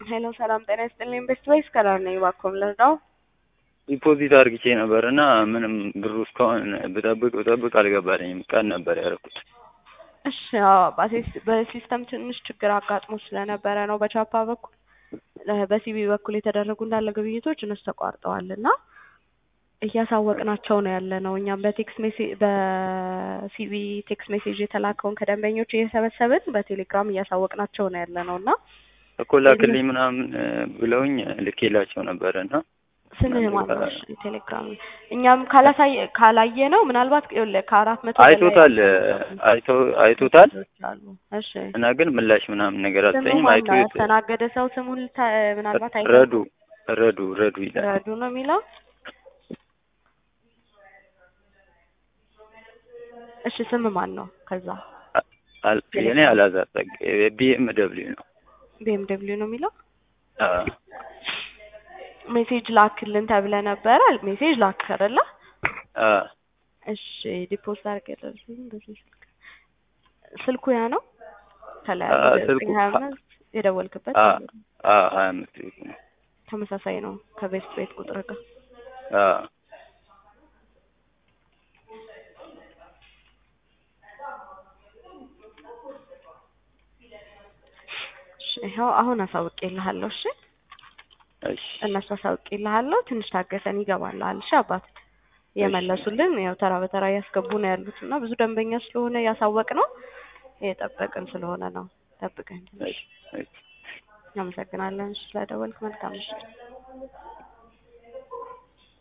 ሄሎ ሰላም ጤና ይስጥልኝ። ቤስት ቮይስ ከላር ነኝ። እባክዎን ልርዳው? ዲፖዚት አድርግቼ ነበር እና ምንም ብሩ እስካሁን ብጠብቅ ብጠብቅ አልገባልኝም። ቀን ነበር ያደረኩት። እሺ ያው አባቴ በሲስተም ትንሽ ችግር አጋጥሞ ስለነበረ ነው በቻፓ በኩል በሲቢ በኩል የተደረጉ እንዳለ ግብይቶች እነሱ ተቋርጠዋል እና እያሳወቅናቸው ነው ያለ ነው። እኛም በቴክስት ሜሴጅ በሲቢ ቴክስት ሜሴጅ የተላከውን ከደንበኞች እየሰበሰብን በቴሌግራም እያሳወቅናቸው ነው ያለ ነው እና እኮ ላክልኝ ምናምን ብለውኝ ልኬላቸው ነበረ እና ስምህ ማነው? እሺ ቴሌግራም እኛም ካላሳየ ካላየ ነው ምናልባት ይኸውልህ ከአራት መቶ በላይ አይቶታል አይቶ አይቶታል አሉ። እሺ እና ግን ምላሽ ምናምን ነገር ስሙ አልሰኝም። አይቶ ማነው? ያስተናገደ ሰው ስሙን ልታ- ምናልባት አይተህ ረዱ ረዱ ረዱ ይላል። ረዱ ነው የሚለው። እሺ ስም ማን ነው? ከዛ አል- የኔ አላዛር ጸጋ ቢኤም ደብሊው ነው። ቢኤም ደብሊው ነው የሚለው። አ ሜሴጅ ላክልን ተብለ ነበረ። ሜሴጅ ላክ አይደለ? አ እሺ ዲፖዚት አድርገህ በዚህ ስልክ ስልኩ ያ ነው ከላይ አ ያለው ስልኩ ሀያ አምስት የደወልክበት አ አ ሀያ አምስት ቤት ነው። ተመሳሳይ ነው ከቤት ቤት ቁጥር ጋር አ እሺ ይኸው አሁን አሳውቄልሃለሁ። እሺ እሺ እነሱ አሳውቄልሃለሁ። ትንሽ ታገሰን ይገባልሃል። እሺ አባት የመለሱልን ያው ተራ በተራ እያስገቡ ነው ያሉት እና ብዙ ደንበኛ ስለሆነ ያሳወቅ ነው የጠበቅን ስለሆነ ነው። ጠብቀን ትንሽ እሺ እሺ እናመሰግናለን ስለደወልክ። መልካም ምሽት።